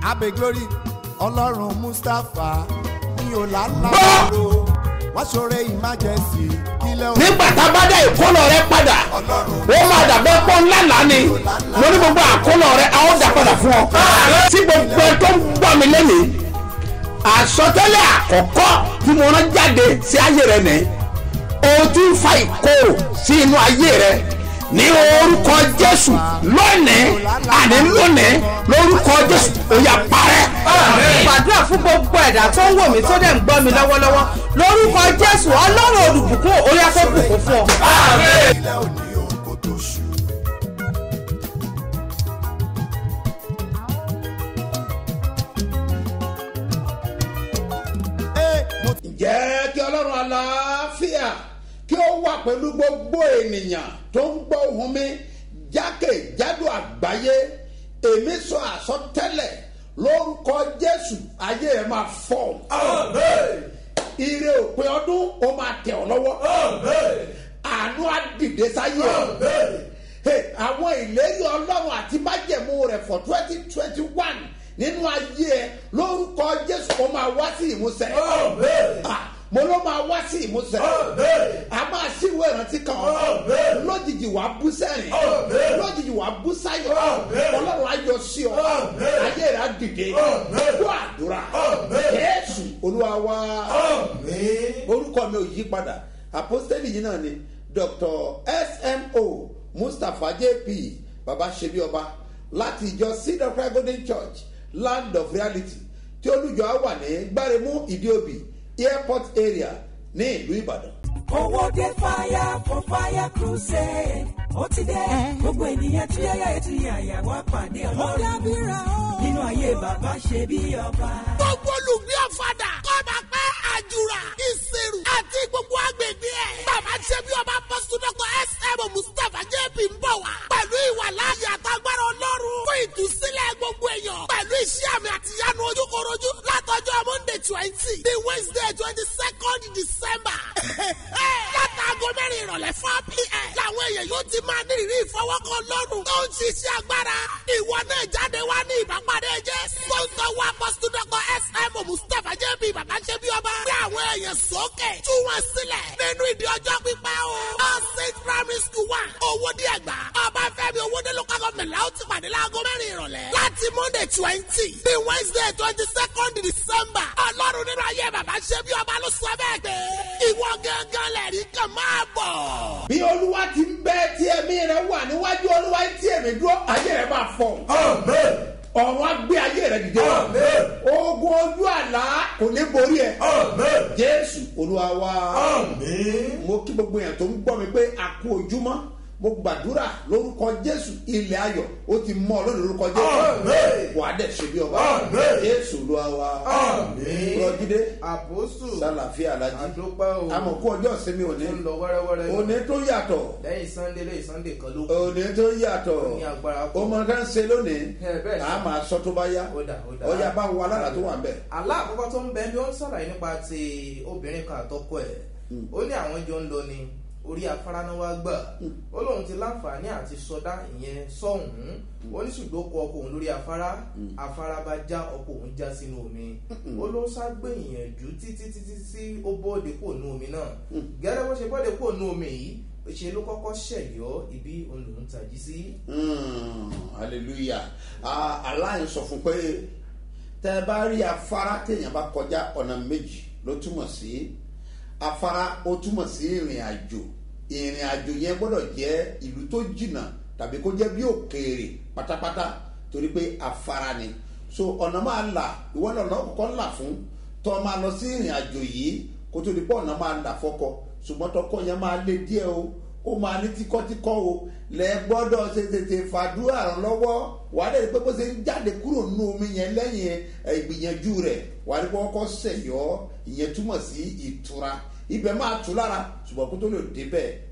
abe glory ọlọ́run mustapha ní ọ̀làlàbọ̀rọ̀ wọ́n ṣoore emergency kílẹ̀ òun nígbà tá a bá dá ìkólọ rẹ padà ó máa dàbẹ́ pọ́ ńlá lánì mo ní gbogbo àkólọ rẹ a ó dà padà fún ọ. tí gbogbo ẹ tó ń gbọ́ mi lẹ́nìí àsọtẹ́lẹ̀ àkọ́kọ́ tí mo rán jáde sí ayé rẹ nìyí o ti ń fa ìkorò sí inú ayé rẹ ní orúkọ jésù lónìí àní lónìí lórúkọ jésù ó yá parẹ́. gbàdúrà fún gbogbo ẹ̀dá tó ń wò mí tó dẹ̀ ń gbọ́ mi lọ́wọ́lọ́wọ́ lórúkọ jésù ọlọ́run olùbùkún orí afẹ́bùkún fún ọ. kílẹ̀ òní òun kò tó ṣù. Ee, mo ti jẹ́ kí ọlọ́run aláfíà kí ó wà pẹ̀lú gbogbo ènìyàn tó ń gbọ́ ohùn mi jákèjádò àgbáyé èmi sọ àsọtẹ́lẹ̀ lórúkọ jésù ayé ẹ̀ máa fọ́ ire òpin ọdún ó máa tẹ̀ ọ́ lọ́wọ́ àánú á dìde sáyé ẹ̀ Hey, àwọn ìlérí ọlọ́run àti májẹ̀mú rẹ̀ for twenty twenty one nínú ayé ẹ lórúkọ jésù ó máa wá sí ìmúṣẹ. Ah, mo ló máa wá sí ìmúṣẹ. a máa ṣíwèé ìrántí kan lójijì wàá bú sẹ́rìn lójijì wàá bú sáyọ̀ ọlọ́run á yọ sí ọ ayé rẹ̀ á dìde kó àdúrà jésù olúwa wá orúkọ mi ò yí padà àpọ́sítélì yìí náà ni dr smo mustapha jp baba ṣebi ọba láti ìjọ seed of christ golden church land of reality tí olùjọ á wà ní gbáremú ìdíòbí airport area ní ìlú ìbàdàn. owó dé fire for fire crusade ó ti dé gbogbo ènìyàn tí yáyà ètò ìyàyà wá pàdé ọlọ́run nínú ayé bàbá ṣe bí ọba. gbogbo olùgbé ọ̀fadà kọ́ba pẹ́ àjùrà ìṣirò àti gbogbo agbègbè ẹ̀. bàbá ṣe bí ọba pọ́sítọ́kọ̀ sm mustapha jp ń bọ̀ wá. pẹ̀lú ìwà láàyè àtàgbára ọlọ́run fún ìtúsílẹ̀ gbogbo èèyàn. pẹ̀lú iṣẹ́ àmì àtìyánu ojúkorojú látọjọ́ monday twenty the wednesday twenty second december. látàgọ́ mẹ́rin ìrọ̀lẹ́ four pm. làwọn èèyàn yóò ti máa ní ìrírí ìfọwọ́kọ lọ́rùn. tó ń ṣiṣẹ́ agbára. ìwọ náà jáde wá ní ìbápadé jẹ́. sponsor wa pọ́sítọ́kọ̀ sm mustapha jp bàbá ṣe bí ọba. gbé àwọn èèyàn sókè. tú wọn sílẹ̀. nínú ìdí ọjọ́ pípẹ́ o. all saint primary school wa. owó díẹ̀ gbà. ọba fẹ́mi owó dé local government la ó ti pàdé láago mẹ́rin ìrọ̀lẹ́. láti monday twenty the wednesday twenty second december. ọlọ́run nínú ayé bàbá ṣe bí ọba ló sọ bẹ́ẹ̀ gbé. ìwọ gángan lẹ̀rí kan máa bọ̀. bí olúwa ti ń bẹ tí ẹ̀mí rẹ wà níwájú olúwa tí èmi dúró ayé rẹ máa fọ. ọ̀run á gbé ayé rẹ dìde. ogun ojú àlá kò ní borí ẹ. jésù olúwa wa. mo kí gbogbo èèyàn tó ń gbọ́ mi pé a kú ojúmọ́ mo gbàdúrà lórúkọ jésù ilẹ̀ ayọ̀ ó ti mọ́ ọ lónìí lórúkọ jésù wà á dẹ̀ ṣe bí ọba jésù olúwa wa. rọjídé àpòsù sálàfíà alájí àdúpẹ́ o àmọ̀ kú ọjọ́ ìsinmi òní ń lọ wẹ́rẹ́wẹ́rẹ́ òní tó yàtọ̀ lẹ́yìn sunday lẹ́yìn sunday kan ló kù òní tó yàtọ̀ Ó ní agbára pọ̀. ó mọ ká ń ṣe lónìí Ẹ, bẹ́ẹ̀ ni. a máa sọ tó bá yá Ó dà, ó dà. ọyá bá wo alára tó wà ń bẹ̀. àlá àkọ́kọ́ tó ń bẹ bí ó ń sọ̀rọ̀ nípa ti obìnrin kan àtọ́kọ ẹ̀ ó ní àwọn jọ ń lọ ni orí afárá náà wá gbà ó lóun ti láǹfààní àti sọdá ìyẹn sọ́hùn-ún ó ní ṣùgbọ́n kọ ọkọ òun lórí afárá afárá bá já ọkọ òun já sínú omi ó ló ságbé ìyànjú títí títí tí ó bọ́ọ̀dé kò nú omi náà gẹ́gẹ́ bó ṣe bọ́ọ̀dé kò nú omi yìí ṣe ló kọ́kọ́ ṣẹ̀yọ́ ibi òun lòún tají sí. Mm, hallelujah Ah, aláìn sọ fún pé tẹ bá rí afárá téèyàn bá kọjá ọ̀nà méjì ló túmọ̀ sí afárá ó túmọ̀ sí ìrìn àjò ìrìn àjò yẹn gbọ́dọ̀ jẹ́ ìlú tó jìnnà tàbí kó jẹ́ bí òkèèrè pátápátá torí pé afárá ni so ọ̀nà máa là ìwọ náà ọ̀nà kọ̀ọ̀kan là fún tọ́ máa lọ sí ìrìn àjò yìí kó tó di pé ọ̀nà máa là fọ́kọ ṣùgbọ́n tọkọ yẹn máa lé díẹ̀ o ó máa ní tíkọ́tíkọ́ o lẹ gbọ́dọ̀ ṣe tètè fàdúrà ràn lọ́wọ́ wà á lè rí pé bó ṣe ń jáde kúrò nínú omi yẹn lẹ́yìn ẹ, ìgbìyànjú rẹ̀ wà á rí pé wọ́n kọ́ sẹ̀yọ́ ìyẹn túmọ̀ sí ìtura ibẹ̀ máa tù lára ṣùgbọ́n kó tó lè débẹ̀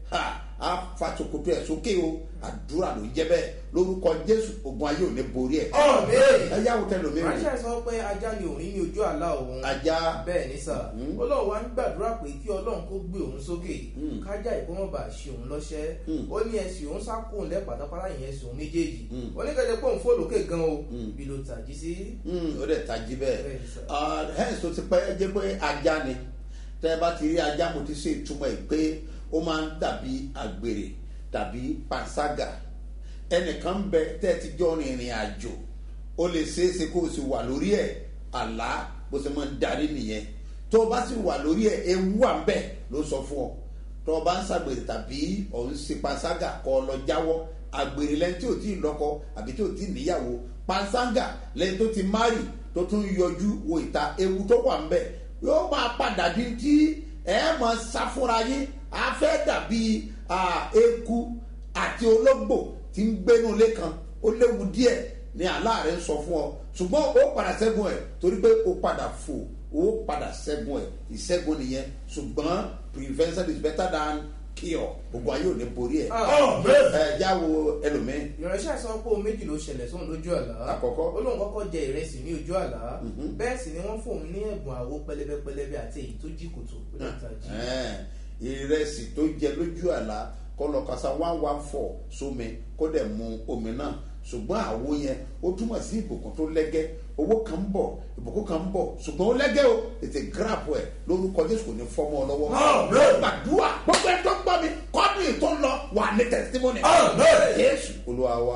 ha a fa sokoto ẹ̀ sókè o àdúrà ló jẹ́ bẹ́ẹ̀ lórúkọ jésù ogun ayé ò ní borí ẹ̀ ẹ yáwó tẹ lómi rè ránṣẹ́ sọ pé ajá ni òun ní ojú àlá òun ajá bẹ́ẹ̀ ní sà ọlọ́run wa ń gbàdúrà pé kí ọlọ́run kó gbé òun sókè kájà ìkómọ̀bà ṣe òun lọ́ṣẹ́ ó ní ẹsẹ̀ òun sákòó lẹ́ pátápátá ìyẹn ẹsẹ̀ òun méjèèjì ó ní kẹ́jẹ́ pé òun fò lókè gan o bí ló tàjí sí. Mm, ó dẹ̀ tají bẹ́ẹ̀ Bẹ́ẹ̀ ni sir. Ah, hence tó ti pẹ́ jẹ́ pé ajá ni tẹ́ ẹ bá ti rí ajá mo ti ṣe ìtumọ̀ ẹ̀ pé ó máa ń dàbí àgbèrè tàbí panṣágà ẹnìkan ń bẹ tẹ́ ẹ ti jọ rìnrìn àjò ó lè ṣeéṣe kó o sì wà lórí ẹ̀ àlá bó ṣe máa ń darí nìyẹn tó o bá sì wà lórí ẹ̀ ewu wà ń bẹ̀ ló sọ fún ọ tó o bá ń ṣàgbèrè tàbí ọ̀ ń ṣe panṣágà kọ́ ọ lọ jáwọ́ àgbèrè lẹ́ni tí ò tí ì lọ́kọ àbí tí ò tí ì níyàwó panṣágà lẹ́ni tó ti márì tó tún yọjú wo ìta ewu tó wà ń bẹ̀ yóò máa padà di tí ẹ máa sá fúnra yín á fẹ́ dàbí ah, eku àti ológbò tí ń gbénu ilé kan ó léwu díẹ̀ ní aláàrẹ ń sọ fún ọ ṣùgbọ́n ó padà ṣẹ́gun ẹ̀ torí pé ó padà fò ó padà ṣẹ́gun ẹ̀ ìṣẹ́gun nìyẹn ṣùgbọ́n prevention is better than cure gbogbo ayé ò ní borí ẹ̀ ẹ̀ jáwo ẹlòmíín ìránṣẹ́ sọ pé ohun méjì ló ṣẹlẹ̀ sóhun lójú àlá Àkọ́kọ́. ó lóun kọ́kọ́ jẹ ìrẹsì ní ojú àlá bẹ́ẹ̀ sì ni wọ́n fóun ní ẹ̀bùn àwo pẹlẹbẹ pẹlẹbẹ àti èyí tó jí kòtò ó lè tàjí. Ẹ̀ẹ́n, ìrẹsì tó jẹ lójú àlá kó lọ kasa one one four sómi kó dẹ̀ mu omi náà ṣùgbọ́n àwo yẹn ó túmọ̀ sí ìbùkún tó lẹ́gẹ́ owó kan ń bọ̀ ìbùkún kan ń bọ̀ ṣùgbọ́n ó lẹ́gẹ́ o ètè gíràpù ẹ̀ lórúkọ jésù kò ní fọ́mọ ọ lọ́wọ́ gbàdúrà gbogbo ẹ̀ tó ń gbọ́ mi kọ́dún yìí tó ń lọ wà ní tẹ̀sítímọ́nì jésù olúwa wa.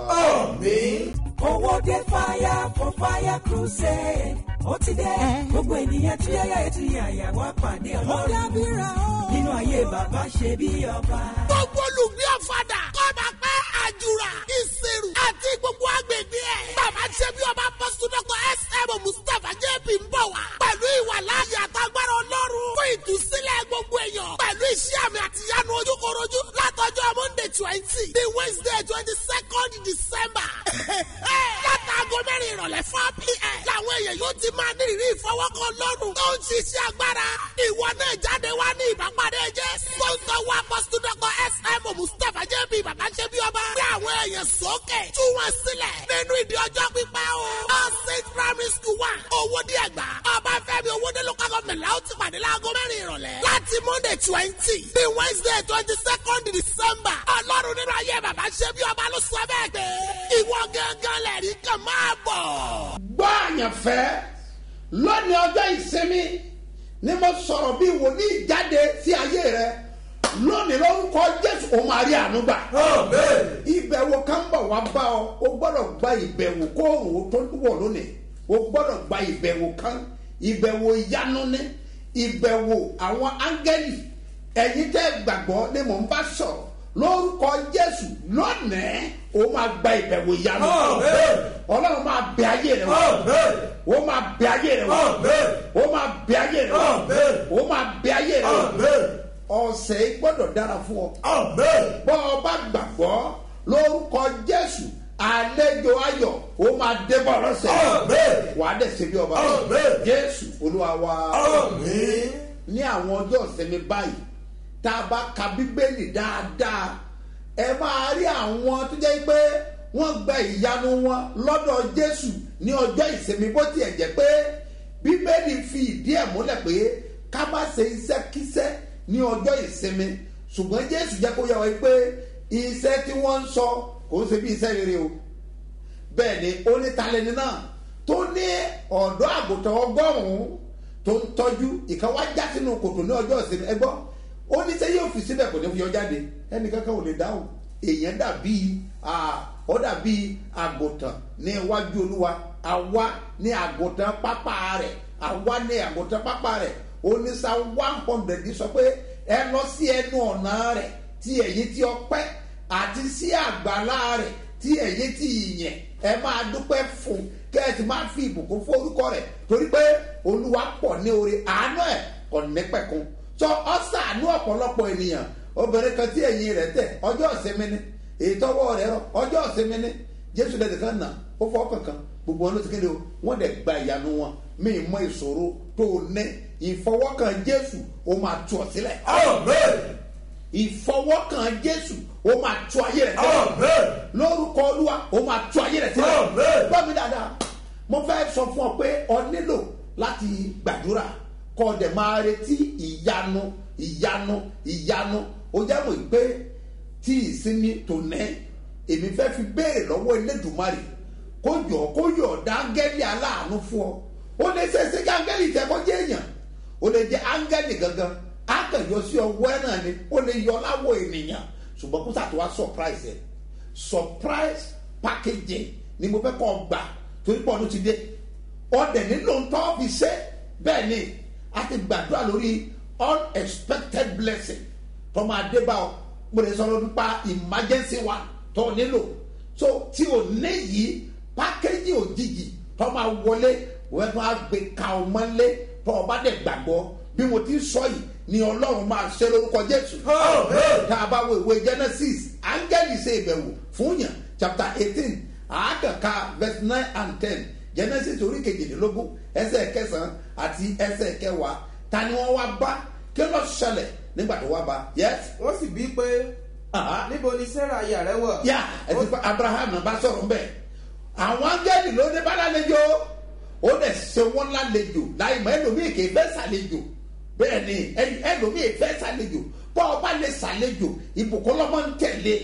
owó dé fire for fire crusade ó ti dé gbogbo ènìyàn tí yáyà ètò ìyàyà wá pàdé ọlọ́run nínú ayé bàbá ṣe bí ọba. gbogbo olùgbé ọ̀fadà kọ́ba pẹ́ àjùrà ìṣirò àti gbogbo agbègbè ẹ̀. bàbá ṣe bí ọba pọ́sítọ́kọ̀ sm mustapha jp ń bọ̀ wá. pẹ̀lú ìwà láàyè àtàgbára ọlọ́run fún ìtúsílẹ̀ gbogbo èèyàn. pẹ̀lú iṣẹ́ àmì àtìyánu ojúkorojú látọjọ́ monday twenty the wednesday twenty second december. látàgọ́ mẹ́rin ìrọ̀lẹ́ four pm. làwọn èèyàn yóò ti máa ní ìrírí ìfọwọ́kọ lọ́rùn. tó ń ṣiṣẹ́ agbára. ìwọ náà jáde wá ní ìbápadé jẹ́. sọ́ńtọ́ wa pọ́sítọ́kọ̀ sm mustapha jp bàbá ṣe bí ọba. gbé àwọn èèyàn sókè. tú wọn sílẹ̀. nínú ìdí ọjọ́ pípẹ́ o. all saint primary school wa. owó díẹ̀ gbà. ọbáfẹ́mi owóde local government la ó ti pàdé láago mẹ́rin ìrọ̀lẹ́. láti monday twenty bí wednesday twenty second december. ọlọ́run nínú ayé bàbá ṣe bí ọba ló sọ bẹ́ẹ̀ pé. ìwọ gángan lẹ̀rí kan máa bọ̀. gbọ́ àyànfẹ́ lónìí ọjọ́ ìsinmi ni mo sọ̀rọ̀ bí wòlíì jáde sí ayé rẹ lónìí lórúkọ jésù ó máa rí àánú gbà. ìbẹ̀wò kan ń bọ̀ wá bá ọ o gbọ́dọ̀ gba ìbẹ̀wò kóòrùn ó tó wọ̀ lónìí o gbọ́dọ̀ gba ìbẹ̀wò kan ìbẹ̀wò ìyanu ní ìbẹ̀wò àwọn áńgẹ́lì ẹ̀yin tẹ́ gbàgbọ́ ni mò ń bá sọ̀rọ̀ lórúkọ jésù lónìí o máa gba ìbẹ̀wò ìyanu ọlọ́run máa bẹ ayé rẹ wò o máa bẹ ayé rẹ wò o máa bẹ ayé rẹ wò o máa bẹ ayé rẹ wò ọ̀sẹ̀ yìí gbọ́dọ̀ dára fún ọ bọ́ ọ bá gbàgbọ́ lórúkọ jésù àlejò ayọ̀ ó máa débọ̀ lọ́sẹ̀ wà á dẹ̀ ṣe bí ọba jésù olúwa wa ní àwọn ọjọ́ ìsinmi báyìí tá a bá ka bíbélì dáadáa ẹ máa rí àwọn tó jẹ́ pé wọ́n gba ìyanu wọn lọ́dọ̀ jésù ní ọjọ́ ìsinmi bó tiẹ̀ jẹ́ pé bíbélì fi ìdí ẹ̀ múlẹ̀ pé ká má ṣe iṣẹ́ kíṣẹ́ ní ọjọ́ ìsinmi ṣùgbọ́n jésù jẹ́ kó yẹ wáyé pé iṣẹ́ tí wọ́n ń sọ kò ń ṣe bí iṣẹ́ rere o bẹ́ẹ̀ ni ó ní talẹ́ni náà tó ní ọ̀dọ́ àgùntàn ọgọ́rùn-ún tó ń tọ́jú ìkan wá já sínú kòtò ní ọjọ́ ìsinmi ẹgbọ́ ó ní sẹ́ yóò fi síbẹ̀ kò ní fi yọ jáde ẹnì kankan ò lè dáhùn èèyàn dàbí ó dàbí àgùntàn ní iwájú olúwa àwa ní àgùntàn pápá rẹ̀ àwa ní àgùntàn pápá rẹ̀ onísà one hundred sọ pé ẹ lọ sí ẹnu ọ̀nà rẹ̀ tí ẹ̀yìn tí ọpẹ́ àti sí àgbàlá rẹ̀ tí ẹ̀yìn tí ìyẹn ẹ máa dúpẹ́ fún kẹ́ ẹ sì máa fi ìbùkún fún orúkọ rẹ̀ torí pé olúwa pọ̀ ní orí àánú ẹ̀ kò ní pẹ̀kun sọ ọ́sàánú ọ̀pọ̀lọpọ̀ ènìyàn obìnrin kan tí ẹ̀yìn rẹ̀ tẹ̀ ọjọ́ ìsinmi ni èyí tọ́wọ́ rẹ̀ rọ ọjọ́ ìsinmi ni jésù lẹ́dẹ̀ kan nà ó fọ́ kankan gbogbo wọn ló ti kéde o wọ́n dẹ̀ gba ìyanu wọn mí mọ ìṣòro tó o ní ìfọwọ́kàn jésù ó máa tú ọ sílẹ̀. ìfọwọ́kàn jésù ó máa tú ayé rẹ̀ sílẹ̀ lórúkọ olúwa ó máa tú ayé rẹ̀ sílẹ̀ gbọ́ mi dáadáa mo fẹ́ sọ fún ọ pé ọ nílò láti gbàdúrà kọ́ ọ dẹ̀ máa retí ìyanu ìyanu ìyanu ó jẹ́ mọ̀ pé tí ìsinmi tò nẹ́ èmi fẹ́ fi béèrè lọ́wọ́ elédùnmarè kó jọ kó yọ̀ dáńgẹ́lì aláàánú fún ọ ó lè ṣe é ṣe kí áńgẹ́lì tẹ kó jẹ́ èèyàn ó lè jẹ́ áńgẹ́lì gangan á kàn yọ sí ọwọ́ ẹ̀ náà ni ó lè yọ láwọ̀ ènìyàn ṣùgbọ́n kó sàtò wá surprise ẹ̀ surprise packaging ni mo fẹ́ kọ́ ọ gbà torí pọ̀ ọdún ti dé ọdẹ̀ nílò ń tọ́ fi ṣe bẹ́ẹ̀ ni a ti gbàdúrà lórí unexpected blessing tó máa dé bá ọ mo lè sọ lọ́dún pa emergency one tó nílò so tí o ní yìí pákéjì òjijì tó máa wọlé wọ́n máa gbé ka ọ mọ́lé tó o bá dẹ̀ gbàgbọ́ bí mo ti sọ yìí ni ọlọ́run máa ṣe lórúkọ jésù. tá a bá wo ìwé genesis áńgẹ́lì ṣe ìbẹ̀wò fún yàn chapter eighteen àákànká verse nine and ten genesis orí kejìdínlógún ẹsẹ̀ kẹsàn-án àti ẹsẹ̀ kẹwàá ta ni wọ́n wá bá kí ló ṣẹlẹ̀ nígbà tó wá bá yes. wọ́n sì bí pé Aha. níbo ni sarah aya rẹ wọ̀. yá ẹtì pa abraham náà bá sọ̀rọ̀ mbẹ́ àwọn áńgẹ́lì ló dé bá lálejò ó dẹ̀ ṣe wọ́n lálejò láì mọ̀ ẹlòmíì kì í fẹ́ sàlejò bẹ́ẹ̀ ni ẹni- ẹlòmíì fẹ́ sàlejò bọ́ ọba lè sàlejò ìbùkún lọ́mọ ń tẹ̀lé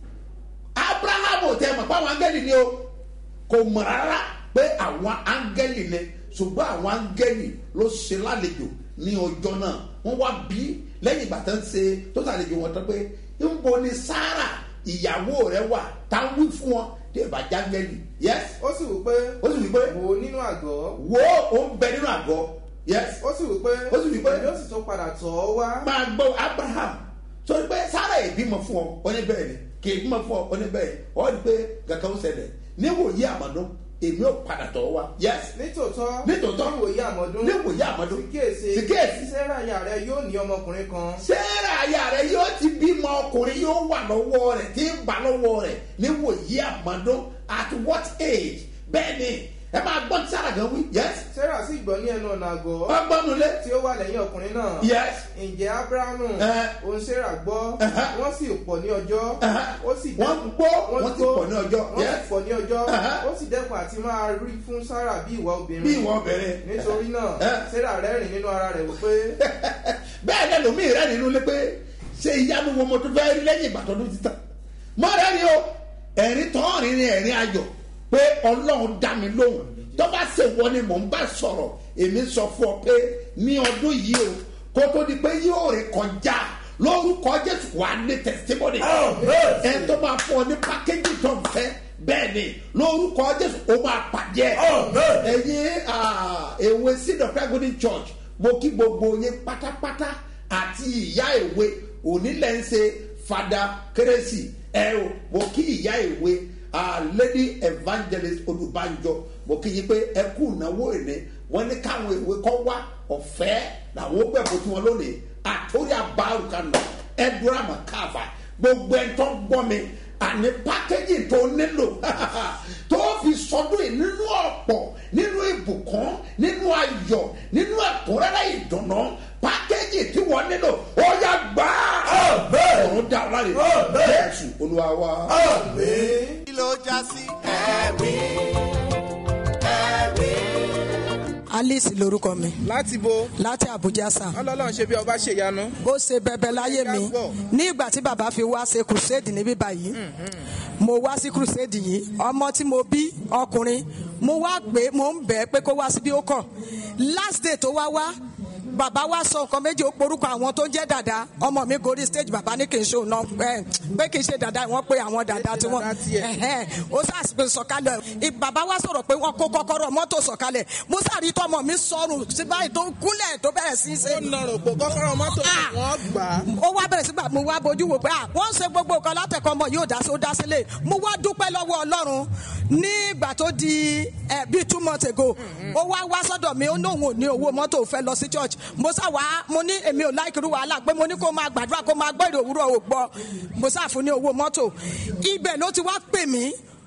abraham ò tẹ́ mọ̀ pé àwọn áńgẹ́lì ni o kò mọ̀ rárá pé àwọn áńgẹ́lì ni ṣùgbọ́n àwọn áńgẹ́lì ló ṣe lálejò ní ọjọ́ náà wọ́n wá bí lẹ́yìn ìgbà tó ń ṣe tó ṣàlejò wọn tán pé ńbo ni sarah ìyàwó rẹ wà tá ń wí fún wọn tí ìbá jángẹ́lì yes ó sì wí pé ó sì wí pé wò ó nínú àgọ́ wo ó ń bẹ nínú àgọ́ yes ó sì wí pé Ó sì wí pé- èmi ó sì tún padà tọ̀ ọ́ wá. máa gbọ́ abraham sọ pé sarah ìbímọ fún ọ ó ní bẹ́ẹ̀ ni kì í bímọ fún ọ ó ní bẹ́ẹ̀ ni ọ ní pé kankan ó ṣẹlẹ̀ níwòye àmọ́dún èmi ò padà tọ̀ ọ́ wá yes nítòótọ́ Nítòótọ́. níwòye àmọ́dún níwòye àmọ́dún sì kíyèsí sì kíyèsí sarah aya rẹ yóò ní ọmọkùnrin kan sarah aya rẹ yóò ti bímọ ọkùnrin yóò wà lọ́wọ́ rẹ̀ tí ń bà lọ́wọ́ rẹ̀ níwòye àmọ́dún at what age bẹ́ẹ̀ ni ẹ máa gbọ́ tí sarah gan wí yes sarah sì gbọ́ ní ẹnu ọ̀nà àgọ́ ọgbọ́nulẹ̀ tí ó wà lẹ́yìn ọkùnrin náà yes ǹjẹ́ abrahamu Eh. òun sarah gbọ́ Uh-huh. wọ́n sì pọ̀ ní ọjọ́ Uh-huh. ó sì Wọ́n dẹ́kun- gbọ́, wọ́n sì pọ̀ ní ọjọ́. wọ́n Yes. sì pọ̀ ní ọjọ́ Uh-huh. ó sì dẹ́kun àti máa rí fún sarah bí ìwà bí obìnrin ìwọ bẹ̀rẹ̀ nítorí náà Eh. sarah rẹ́rìn nínú ara rẹ̀ wípé bẹ́ẹ̀ ni ẹlòmíì rẹ̀ nínú lé pé ṣé ìyanu wo mo tún fẹ́ rí lẹ́yìn ìgbà tọdún ti tán mọ́ rẹ̀ ni o ẹ̀rín tọ́rin ni ẹ̀rín ayọ̀ pé ọlọ́run dá mi lóhùn tó bá ṣe wọ ni mò ń bá sọ̀rọ̀ èmi sọ fún ọ pé ní ọdún yìí o kó tó di pé yóò rè kọjá lórúkọ jésù wà ní testimony ẹ tó máa fún ọ ní pákéjì tó ń fẹ́ bẹ́ẹ̀ ni lórúkọ jésù ó máa pàdé ẹ ẹ̀yin ah, èwe seed of God golden church mo kí gbogbo yín pátápátá àti ìyá ìwé onílẹ̀ ń ṣe fada kérésì ẹ o mo kí ìyá ìwé ah, lady evangelist olùbánjọ mo kí yín pé ẹ kú ìnáwó ìní wọn ní káwọn ìwé kọ́ wá ọ̀fẹ́ làwọn ó gbẹ̀bọ̀ tí wọn lónìí àtórí àbárùkánù ẹ̀dúrà mọ̀ káàfà gbogbo ẹ̀ tó ń gbọ́ mi àní pákéjì tó nílò tó fi sọdún yìí nínú ọ̀pọ̀ nínú ìbùkún nínú ayọ̀ nínú ẹ̀kúnrẹ́rẹ́ ìdùnnú pákéjì tí wọ́n nílò ó yá gbà á ọ̀run dá ọ láre jésù olúwa wa. kí ló já sí. ẹ̀rí ẹ̀rí. alice lorúkọ mi láti bo láti abuja sá ọlọ́run ṣe bí ọba ṣèyanu bó ṣe bẹbẹ láyé mi ní ìgbà tí bàbá fi wá ṣe crusade níbí báyìí mo wá sí crusade yìí ọmọ tí mo bí ọkùnrin mo wá pé mo ń bẹ̀ ẹ́ pé kó wá síbí ó kọ̀ last day tó wá wá bàbá wa sọ nǹkan méjì ó porúkọ àwọn tó ń jẹ́ dàda ọmọ mi gorí stage bàbá ní kì í ṣe òun náà ẹ pé kì í ṣe dàda wọ́n pé àwọn dàda tí wọ́n dàda tiẹ̀. ẹ̀hẹ́n, ó sàṣìpè sọ̀kalẹ̀ ì- bàbá wa sọ̀rọ̀ pé wọ́n kó kọ́kọ́rọ́ mọ́tò sọ̀kalẹ̀ mo sàrí tọmọ mi sọrùn sí báyìí tó kúnlẹ̀ tó bẹ̀rẹ̀ sí í ṣe ó nọrùn pò kọ́kọ́rọ́ mọ́tò Ah. wọ́n gbà á. ó wá bẹ̀rẹ̀ sígbà mo wá bójú wò pé à wọ́n ń ṣe gbogbo nǹkan látẹ̀kọ́ ọmọ yóò dá sí ó dá sílé mo wá dúpẹ́ lọ́wọ́ ọlọ́run nígbà tó di ẹ bíi two months ago ó wá wá sọ́dọ̀ mi ó ní òun ò ní owó mọ́tò fẹ́ lọ sí church mo sá wá mo ní èmi ò láìkiri wàhálà pé mo ní kó máa gbàdúrà kó máa gbọ́ èrè òwúrọ̀ ò gbọ́ mo sá fún ní owó mọ́tò ibẹ̀ ló ti wá pè mí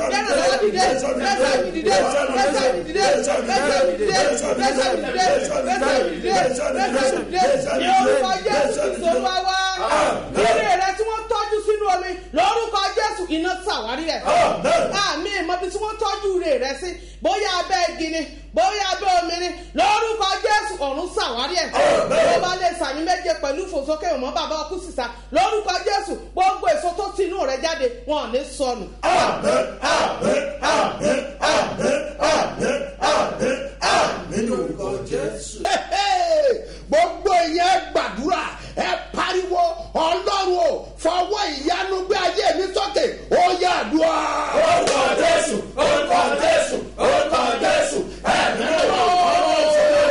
lẹ́sẹ̀ mi dìde lẹ́sẹ̀ mi dìde lẹ́sẹ̀ mi dìde lẹ́sẹ̀ mi dìde lẹ́sẹ̀ mi dìde lẹ́sẹ̀ mi dìde lẹ́sẹ̀ mi dìde lẹ́sẹ̀ mi dìde ní orúkọ jésù ìṣòro wa eré rẹ tí wọ́n tọ́jú sínú omi lórúkọ jésù iná ṣàwárí ẹ̀ àmì ìmọ̀bi tí wọ́n tọ́jú rè rẹ sí bóyá abẹ́ igi ni bóyá abẹ́ omi ni lórúkọ jésù ọ̀run ṣàwárí ẹ̀ tó bá lè sàmì méje pẹ̀lú ìfòsókè ìmọ̀ bàbá ọkú sísá lórúkọ jésù gbogbo èso tó ti inú rẹ jáde wọn ò ní sọnù. nínú orúkọ jésù. gbogbo ìyẹn gbàdúrà ẹ pariwo ọlọ́run o fọwọ́ ìyanu gbé ayé mi sókè ó yà dùá. orúkọ jésù orúkọ jésù orúkọ jésù ẹ̀mí lọ́wọ́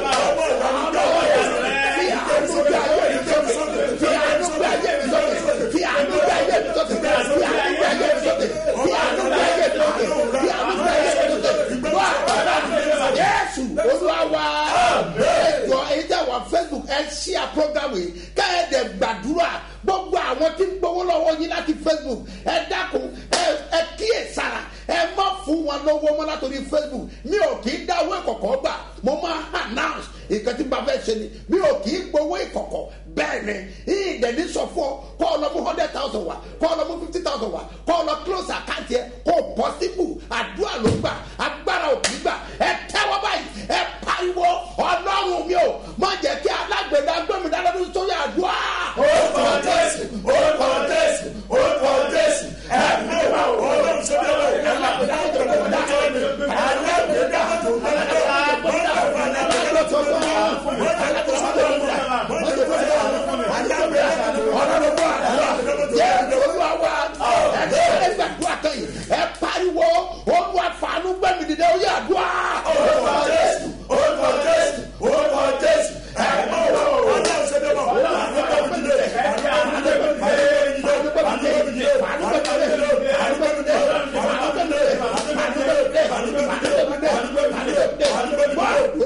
Jésù olúwa ẹjọ èyí tẹ wà Facebook ẹ ṣí à program yìí káyọ̀dẹ̀ gbàdúrà gbogbo àwọn tí ń gbowó lọ́wọ́ yín láti Facebook ẹ dákun ẹ ẹ kíyè sára ẹ má fún wọn lọ́wọ́ mọ́ látòrí Facebook mi ò kì í dáwọ́ ìkọ̀kọ̀ gbà mo máa announce nǹkan tí n bá fẹ́ ṣe ni mi ò kì í gbowó ìkọ̀kọ̀ bẹ́ẹ̀ ni ìdẹ̀ni sọ fún ọ kọ́ ọ lọ mú hundred thousand wá kọ́ ọ lọ mú fifty thousand wá kọ́ ọ lọ close account yẹ kó possible àdúrà ló gbà agbára ò kì í gbà ẹ tẹ́wọ́ báyìí ẹ pariwo ọlọ́run mi ò má jẹ́ kí alágbèdá gbẹ̀mí dáadáa sórí àdúrà. orúkọ jésù orúkọ jésù orúkọ jésù ẹ̀mí lọ́wọ́ ọlọ́run sọ́dọ̀ ẹ̀ alágbèdá alágbèdá Ọlọ́run bọ̀ àdúrà. Jẹ́ olú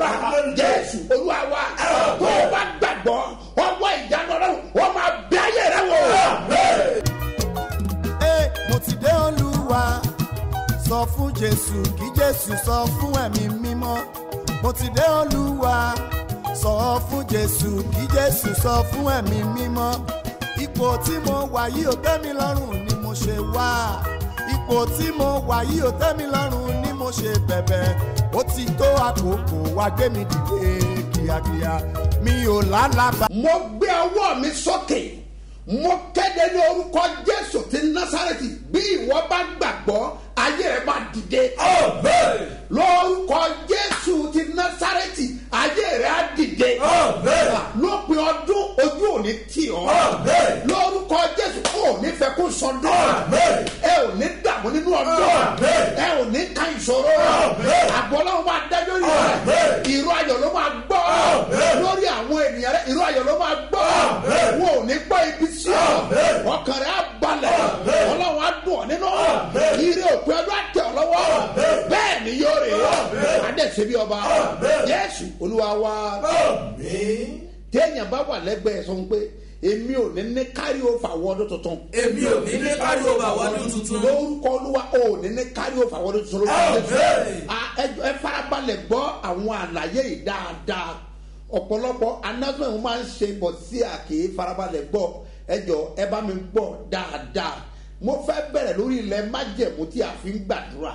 gbà jésù olúwa wa tó o bá gbàgbọ́ ọwọ́ ìjánu ọlọ́run wọ́n máa bẹ ayé rẹ wò. Ẹ, mo ti dé olúwa sọ fún jésù kí jésù sọ fún ẹ̀mí mímọ́ mo ti dé olúwa sọ fún jésù kí jésù sọ fún ẹ̀mí mímọ́ ipò tí mo wà yìí ò tẹ́ mi lọ́rùn ni mo ṣe wá ipò tí mo wà yìí ò tẹ́ mi lọ́rùn ni mo ṣe bẹ̀bẹ̀ ó ti tó àkókò wá gbé mi dìde kíákíá mi ò lálàbà. mo gbé ọwọ́ mi sókè mo kéde ní orúkọ jésù ti násàrẹ́tì bí ìwọ bá gbàgbọ́ ayé rẹ máa dìde. lórúkọ jésù ti násàrẹ́tì ayé rẹ á dìde. lópin ọdún ojú ò ní tì ọ́. lórúkọ jésù ò ní fẹ́ kó sọdún. ẹ ò ní dààmú nínú ọdún. ẹ ò ní ka ìṣòro. àbọ̀ ọlọ́run máa dájọ́ rí rẹ̀. ìró ayọ̀ ló máa gbọ́. lórí àwọn ènìyàn rẹ̀ ìró ayọ̀ ló máa gbọ́. wọn ò ní gbọ́ ibi sí ọ. ọkàn rẹ̀ á balẹ̀. ọlọ́run á dùn ọ́ nínú. ire òpin ọdún àtẹ ọ lọ́wọ́. bẹ́ẹ̀ ni yóò rè é. adẹ́sẹ̀ bí ọba. yẹ́sù olúwa wa. téèyàn bá wà lẹ́gbẹ̀ẹ́ sọ pé èmi ò ní ní kárí o fà wọ́ọ́dún tuntun. èmi ò ní ní kárí ọba wọdún tuntun. lórúkọ olúwa ò ní ní kárí o fà wọ́ọ́dún tuntun lórúkọ Jésù. Ah, ẹ- ẹ farabalẹ̀ gbọ́ àwọn àlàyé yìí dáadáa ọ̀pọ̀lọpọ̀ announcement mo máa ń ṣe bọ̀ sí àkè farabalẹ̀ gbọ́ ẹ jọ ẹ bá mi gbọ́ dáadáa mo fẹ́ bẹ̀rẹ̀ lórí ilẹ̀ májẹ̀mú tí a fi ń gbàdúrà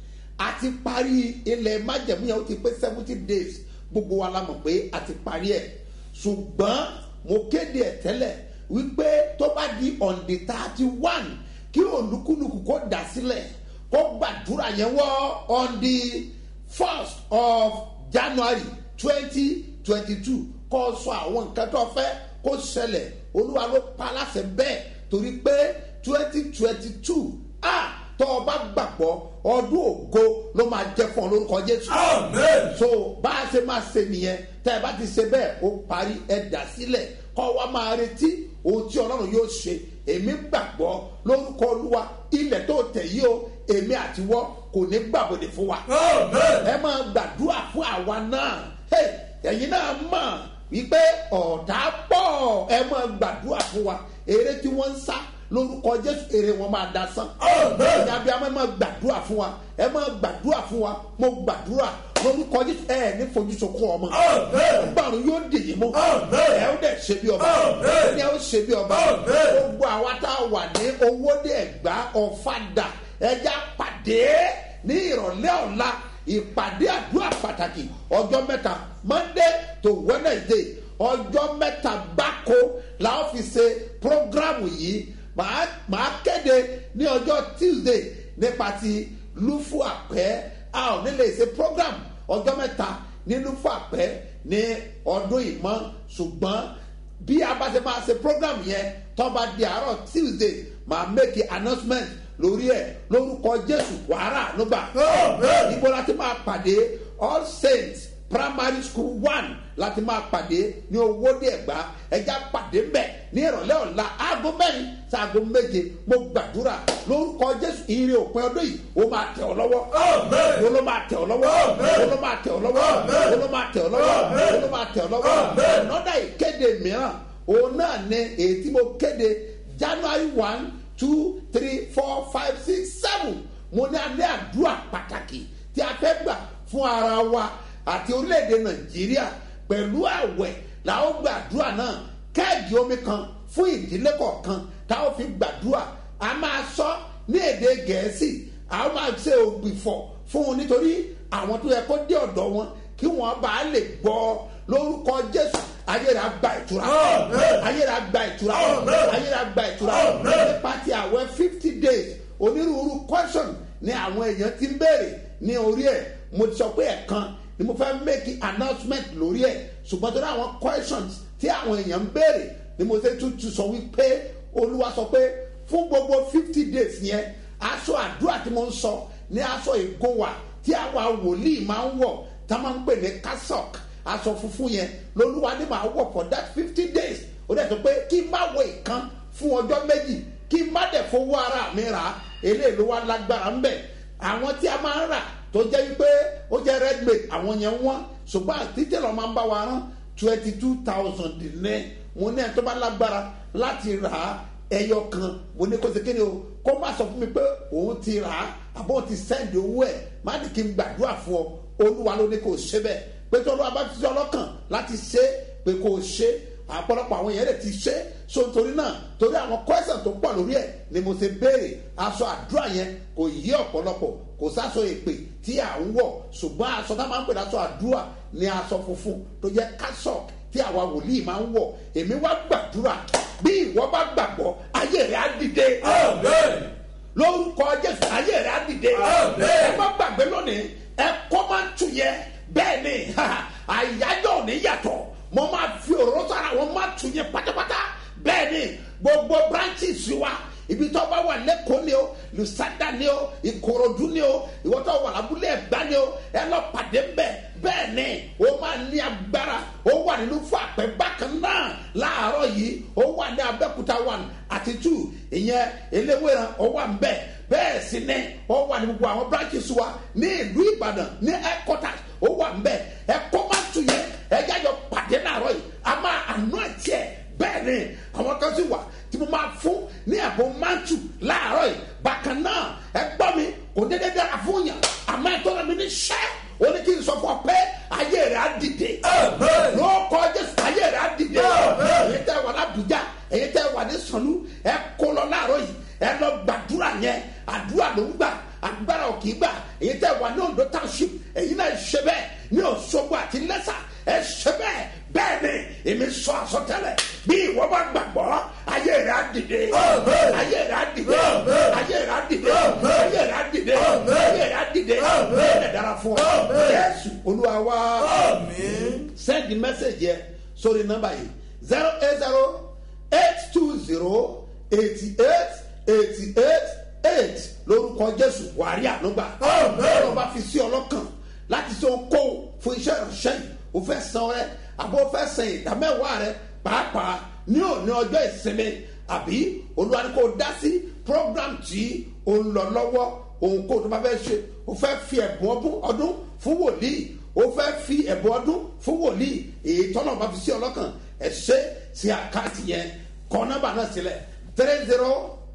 a ti parí ilẹ̀ májẹ̀mú yẹn ó ti pé seventy days gbogbo wa la mọ̀ pé a ti parí ẹ̀ ṣùgbọ́n mo kéde ẹ̀ tẹ́lẹ̀ wípé tó bá di on the thirty one kí olúkúlùkù kó dà sílẹ̀ kó gbàdúrà yẹn wọ́ on the first of january twenty twenty two kó sọ àwọn nǹkan tó fẹ́ kó ṣẹlẹ̀ olúwa ló pa láṣẹ bẹ́ẹ̀ torí pé twenty twenty two ah tọ́ ọ bá gbàgbọ́ ọdún ògo ló máa jẹ́ fún ọ lórúkọ jésù. so bá a ṣe máa ṣe nìyẹn tẹ́ ẹ bá ti ṣe bẹ́ẹ̀ ó parí ẹ dà sílẹ̀ kọ́ wa máa retí ohun tí ọlọ́run yóò ṣe èmi gbàgbọ́ lórúkọ olúwa ilẹ̀ tó tẹ̀ yí o èmi àtiwọ́ kò ní gbàbọ̀dẹ̀ fún wa. ẹ máa gbàdúrà fún àwa náà Hey, ẹ̀yin náà mọ̀ wípé ọ̀tá pọ̀ ẹ máa gbàdúrà fún wa eré tí wọ́n ń sá lórúkọ jésù èrè wọn máa da sán. ẹ̀yin abiyamọ ẹ máa gbàdúrà fún wa ẹ máa gbàdúrà fún wa mo gbàdúrà lórúkọ jésù ẹ ní fojú sunkún ọmọ. gbàrún yóò dèyí mú. ẹ ó dẹ̀ ṣe bí ọba. ẹ ó ṣe bí ọba. gbogbo àwa tá a wà ní owóde ẹ̀gbá ọ̀fadà ẹja pàdé ní ìrọ̀lẹ́ ọ̀la ìpàdé àdúrà pàtàkì ọjọ́ mẹ́ta monday to wednesday ọjọ́ mẹ́ta gbáko la ó fi ṣe programu yìí màá màá kéde ní ọjọ́ tuesday nípa ti lufu àpẹ́ a ò ní lè ṣe program ọjọ́ mẹ́ta ní lufu àpẹ́ ní ọdún ìmọ̀ ṣùgbọ́n bí a bá ṣe máa ṣe program yẹn tó bá di àárọ̀ tuesday màá make announcement lórí ẹ̀ lórúkọ jésù wàhálà nígbà níbo la ti máa pàdé all saints primary school one láti máa pàdé ní owóde ẹ̀gbá ẹja pàdé mbẹ̀ ní ìrọ̀lẹ́ ọ̀la aago mẹ́rin sáago méje mo gbàdúrà lórúkọ jésù ire òpin ọdún yìí ó máa tẹ̀ ọ́ lọ́wọ́ ó ló máa tẹ̀ ọ́ lọ́wọ́ ó ló máa tẹ̀ ọ́ lọ́wọ́ ó ló máa tẹ̀ ọ́ lọ́wọ́ ó ló máa tẹ̀ ọ́ lọ́wọ́ ọ̀nọ́dà ìkéde mìíràn òun náà ní èyí tí mo kéde january one two three four five six seven mo ní alẹ́ àdúrà pàtàkì tí a fẹ́ gbà fún ara wa àti orílẹ̀-èdè nàìjíríà pẹ̀lú àwẹ̀ làwọn gbàdúrà náà kẹ́ẹ̀dì omi kan fún ìdílé kọ̀ọ̀kan táwọn fi gbàdúrà a máa sọ ní èdè gẹ̀ẹ́sì a máa ṣe ògbìfọ̀ fún un nítorí àwọn tó yẹ kó dé ọ̀dọ̀ wọn kí wọ́n bá lè gbọ́ lórúkọ jésù ayéra gba ìtura ayéra gba ìtura ayéra gba ìtura nípa ti àwẹ̀ fifty days onírúurú question ni àwọn èèyàn ti ń béèrè ní orí ẹ̀ mo ti sọ pé ẹ̀kan ni mo fẹ́ make announcement lórí ẹ̀ ṣùgbọ́n tó ní àwọn questions tí àwọn èèyàn ń béèrè ni mo ṣe tún tún sọ wípé olúwa sọ pé fún gbogbo fifty days yẹn aṣọ àdúrà tí mo ń sọ ní aṣọ ìgòwà tí àwa wòlíì máa ń wọ̀ tá a máa ń pè ní cassock aṣọ funfun yẹn lolúwa ní màá wọ̀ for that fifty days ó dẹ̀ sọ pé kí n má wọ ìkan fún ọjọ́ méjì kí n má dẹ̀ fowó ara mi rà á eléyìí ló wá lágbára ń bẹ̀ àwọn tí a máa ń rà tó tó jẹ́ wípé ó jẹ́ redmade àwọn yẹn wọ́n ṣùgbọ́n àtijọ́ máa ń bá wa rán twenty two thousand ní mo ní ẹ̀ tó bá lágbára láti rà á ẹyọ kan mo ní kó ṣe kéde o kó má sọ fún mi pé òun ti rà á àbọ̀ ti sẹ́ndì owó ẹ̀ má ní kí n gbàdúrà fún ọ olúwa ló ní kó o ṣe bẹ́ẹ̀ pé tó olúwa bá fi sí ọlọ́kàn láti ṣe é pé kó o ṣe é àpọ̀lọpọ̀ àwọn èèyàn rẹ̀ ti ṣe é so nítorí náà torí àwọn kwẹ́sàn tó pọ̀ lórí ẹ̀ ni mo ṣe béèrè aṣọ àdúrà yẹn kò yí ọ̀pọ̀lọpọ̀ kò sáṣọ èpè tí à ń wọ̀ ṣùgbọ́n aṣọ tá máa ń pè láṣọ àdúrà ni aṣọ funfun tó jẹ́ kásọ̀k tí àwa wòlíì máa ń wọ̀ èmi wá gbàdúrà bí ìwọ bá gbàgbọ́ ayé rẹ̀ á dìde lórúkọ jésù ayé rẹ̀ á dìde ẹ má gbàgbé lónìí ẹ kọ́ máa ń tu yẹ bẹ́ẹ̀ ni àyájọ́ ò ní yàtọ̀ mo máa fi òróró sára wọn máa tu yẹ pátápátá bẹ́ẹ̀ ni gbogbo branches wa ibi tó bá wà lẹ́kọ̀ọ́ ni o lusada ni o ìkòròdú ni o ìwọ tó wà lábúlé ẹ̀gbá ni o ẹ lọ pàdé bẹ́ẹ̀ bẹ́ẹ̀ ni o máa ní agbára o wà nínú fún àpẹ bákan náà láàárọ̀ yìí o wà ní abẹ́kúta one àti two ìyẹn eléwéran o wà ń bẹ̀ bẹ́ẹ̀ sì ni o wà ní gbogbo àwọn branches wa ní ìlú ìbàdàn ní headquarters o wà ń bẹ̀ ẹ kọ́ máa tún yẹ ẹ jájọ pàdé láàárọ̀ yìí a máa àná ẹ̀ tiẹ̀ bẹ́ẹ̀ ni àwọn kan sì wà tí mo máa fún ní ẹ̀bùn mántù láàárọ̀ yìí bákan náà ẹ gbọ́ mi kò dédé dára fún yàn àmọ́ ẹ̀ tọ́ra mi ní sẹ́ o ní kí n sọ fún ọ pé ayé rẹ̀ á dìde ló kọ́ jésù ayé rẹ̀ á dìde èyí tẹ́ wà lábùjá èyí tẹ́ wà ní sànú ẹ kó lọ láàárọ̀ yìí ẹ lọ gbàdúrà yẹn àdúrà ló ń gbà agbára ò kì í gbà èyí tẹ́ wà ní ondo township èyí náà ṣe bẹ́ẹ̀ ní òṣogbo àti lẹ́sà ẹ ṣe bẹ́ẹ̀ bẹ́ẹ̀ ni èmi sọ àsọtẹ́lẹ̀ bí ìwọ bá gbàgbọ́ ayé rẹ̀ á dìde ayé rẹ̀ á dìde ayé rẹ̀ á dìde ayé rẹ̀ á dìde ayé rẹ̀ á dìde ẹ̀ dára fún ọ yẹ́sù olúwa wá send the message yẹ sórí nọ́mbà yìí zero eight zero eight two zero eighty eight eighty eight eight lórúkọ jésù wàrí ànúgbà ọlọ́run bá fi sí ọlọ́kàn láti ṣe okó fún iṣẹ́ ìránṣẹ́ yìí o fẹ́ san rẹ àbò fẹ́ san ìdámẹ́wàá rẹ pàápàá ní òní ọjọ́ ìsinmi àbí olúwa ni kò dá sí program tí o ń lọ lọ́wọ́ òun kò tó bá fẹ́ ṣe o fẹ́ fi ẹ̀bùn ọdún fún wòlíì o fẹ́ fi ẹ̀bùn ọdún fún wòlíì èyí tọ́nà bá fi sí ọlọ́kàn ẹ̀ ṣe sí àkáǹtì yẹn kọ́ nọ́mbà náà sílẹ̀ three zero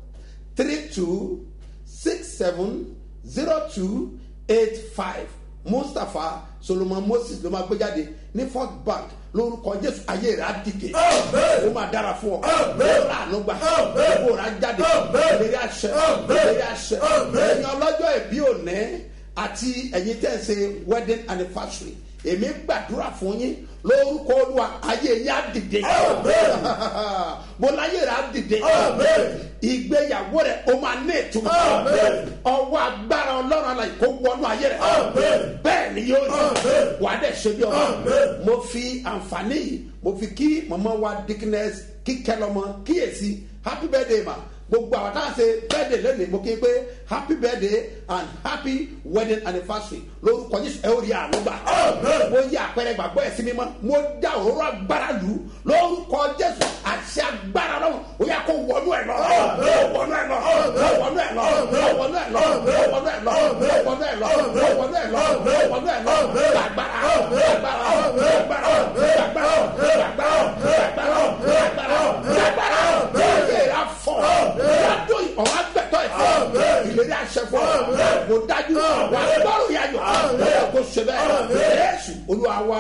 three two six seven zero two eight five mustapha solomon moses ló máa gbé jáde ní first bank lórúkọ jésù ayé rẹ á dìde ó máa dára fún ọ ó rà àánú gbà ó rà jáde ìlérí àṣẹ ìlérí àṣẹ ẹ̀yin ọlọ́jọ́ ìbí òní àti ẹ̀yin tẹ̀ ṣe wedding anniversary èmi gbàdúrà fún yín lórúkọ olúwa ayé yín á dìde mo láyé rẹ á dìde ìgbéyàwó rẹ o máa ní ìtumọ̀ ọwọ́ agbára ọlọ́run aláì kó wọnú ayé rẹ bẹ́ẹ̀ ni yóò rí wàá dẹ̀ ṣe bí ọmọ mo fi àǹfààní yìí mo fi kí mọ̀mọ́ wa dickness kíkẹ́ lọ́mọ kíyèsí happy birthday ma gbogbo àwọn táwọn ṣe birthday lónìí mo kí n pé happy birthday and happy wedding anniversary lórúkọ jésù ẹ ó rí àánú gbà mo yí àpẹẹrẹ gbàgbọ́ ẹ̀ sí mímọ́ mo dá òróró agbára lù ú lórúkọ jésù àṣẹ agbára lọ́wọ́ ó yà kó wọnú ẹ̀ lọ wọnú ẹ̀ lọ wọnú ẹ̀ lọ wọnú ẹ̀ lọ wọnú ẹ̀ lọ wọnú ẹ̀ lọ wọnú ẹ̀ lọ wọnú ẹ̀ lọ gbàgbára gbàgbára gbàgbára gbàgbára gbàgbára gbàgbára gbàgbára gbàgbára gbàgbára fọ yàtọ̀ ọ̀hún agbẹ̀tọ̀ ẹ̀fọ́ ìlérí àṣẹ fún ọ kò dájú wà gbọ́rù yàyọ̀ lọ́yọ̀ kó ṣe bẹ́ẹ̀ yéésù olúwa wa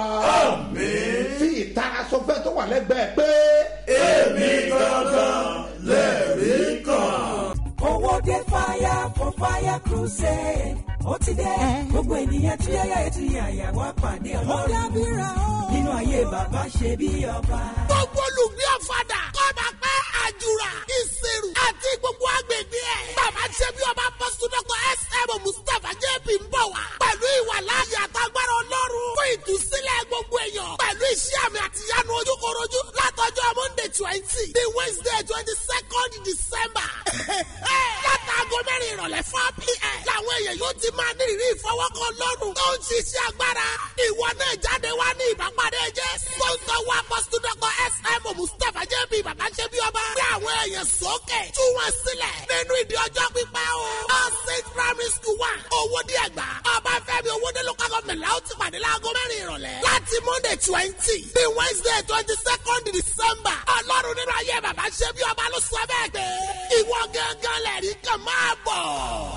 fi ìtara sọfẹ́ tó wà lẹ́gbẹ̀ẹ́ pé. èmi gangan lẹ́rìí kan. owó dé fire for fire crusade ó ti dé gbogbo ènìyàn tí yáyà ètò yàyà wá pàdé ọlọ́run nínú ayé bàbá ṣe bí ọba. gbogbo olùgbé ọ̀fadà kọ́ba pẹ́ àjùrà ìṣirò àti gbogbo agbègbè ẹ̀. bàbá ṣe bí ọba pọ́sítọ́kọ̀ sm mustapha jp ń bọ̀ wá. pẹ̀lú ìwà láàyè àtàgbára ọlọ́run fún ìtúsílẹ̀ gbogbo èèyàn. pẹ̀lú iṣẹ́ àmì àtìyánu ojúkorojú látọjọ́ monday twenty the wednesday twenty second december. látàgọ́ mẹ́rin ìrọ̀lẹ́ four pm. làwọn èèyàn yóò ti máa ní ìrírí ìfọwọ́kọ lọ́rùn. tó ń ṣiṣẹ́ agbára. ìwọ náà jáde wá ní ìbápadé jẹ́. sponsor wa pọ́sítọ́kọ̀ sm mustapha jp bàbá ṣe bí ọba. gbé àwọn èèyàn sókè. tú wọn sílẹ̀. nínú ìdí ọjọ́ pípẹ́ o. all saint primary school wa. owó díẹ̀ gbà. ọba fẹ́ láti monday twenty ní wednesday twenty second december ọlọ́run nínú ayé bàbá ṣe bí ọba ló sọ bẹ́ẹ̀ pé ìwọ gángan lẹ́rìí kan máa bọ̀.